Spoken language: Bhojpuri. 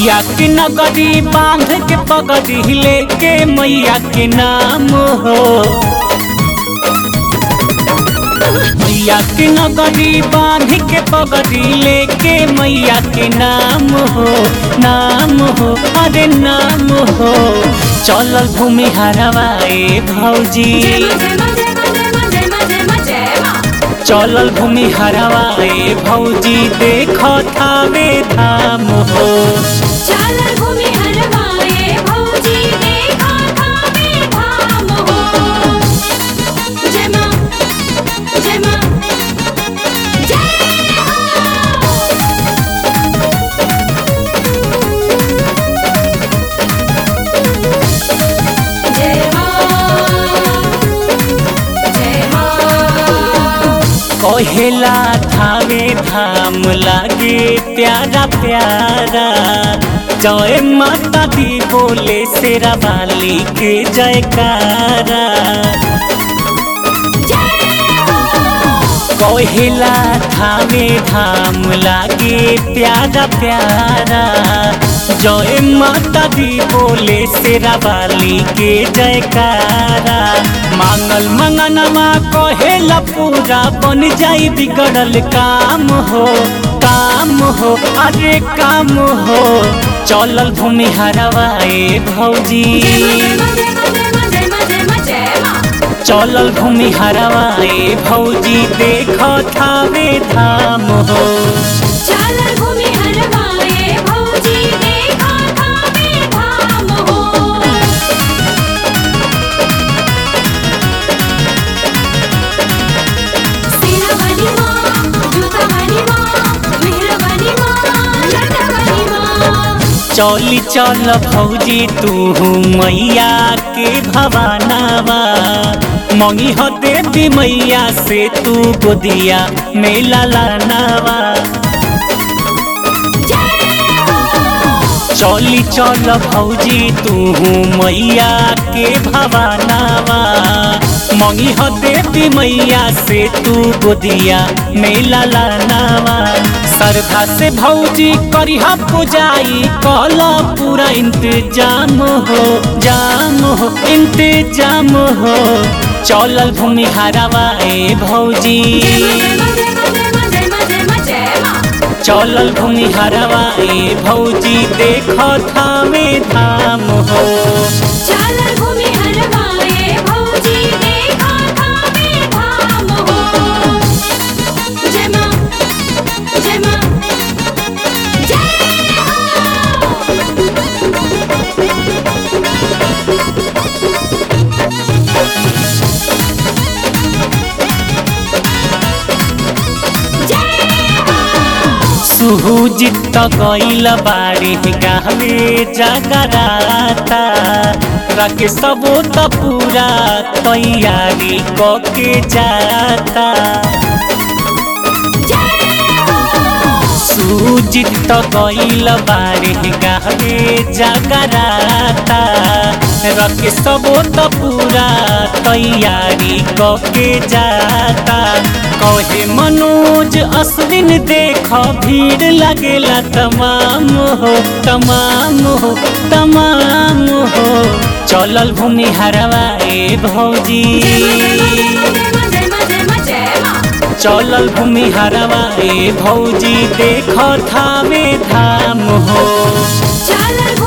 मैया के नगरी बांध के पगड़ी लेके मैया के नाम हो मैया के नगरी बांध के पगड़ी लेके मैया के नाम हो नाम हो अरे नाम हो चलल भूमि हरवाए भौजी चलल भूमि हरवाए भौजी देख थावे धाम हो कहेला थावे धाम लागे प्यारा प्यारा जय माता दी बोले शेरा वाली के जयकारा कहेला थावे धाम लागे प्यारा प्यारा जय माता दी बोले शेरा वाली के जयकारा मांगल मंगनमा कहेला पूरा बन जाई बिगड़ल काम हो काम हो अरे काम हो चलल भूमि हरवाए भौजी चलल भूमि हरवाए भौजी देख थावे धाम हो चली चल भौजी तू मैया के भवानावा मंगी हो देवी मैया से तू गोदिया मेला लानावा चली चल भौजी तू मैया के भवानावा मंगी हो देवी मैया से तू गोदिया मेला लानावा श्रद्धा से भौजी करिहा पुजाई कल पूरा इंतजाम हो जाम हो इंतजाम हो चलल भूमि हरावाए भौजी चलल भूमि हरावाए भौजी देख थामे धाम हो सुहुजित गईल बारी गावे जगराता रखे सबो त पूरा तैयारी कके जाता सुजित गईल बारी गावे जगराता रखे सबो त पूरा तैयारी कके जाता कहे मनोज असलिन देख भीड़ लगेला तमाम हो तमाम हो तमाम हो चलल भूमि हरवाए भौजी चलल भूमि हरवाए भौजी देख थावे धाम हो चल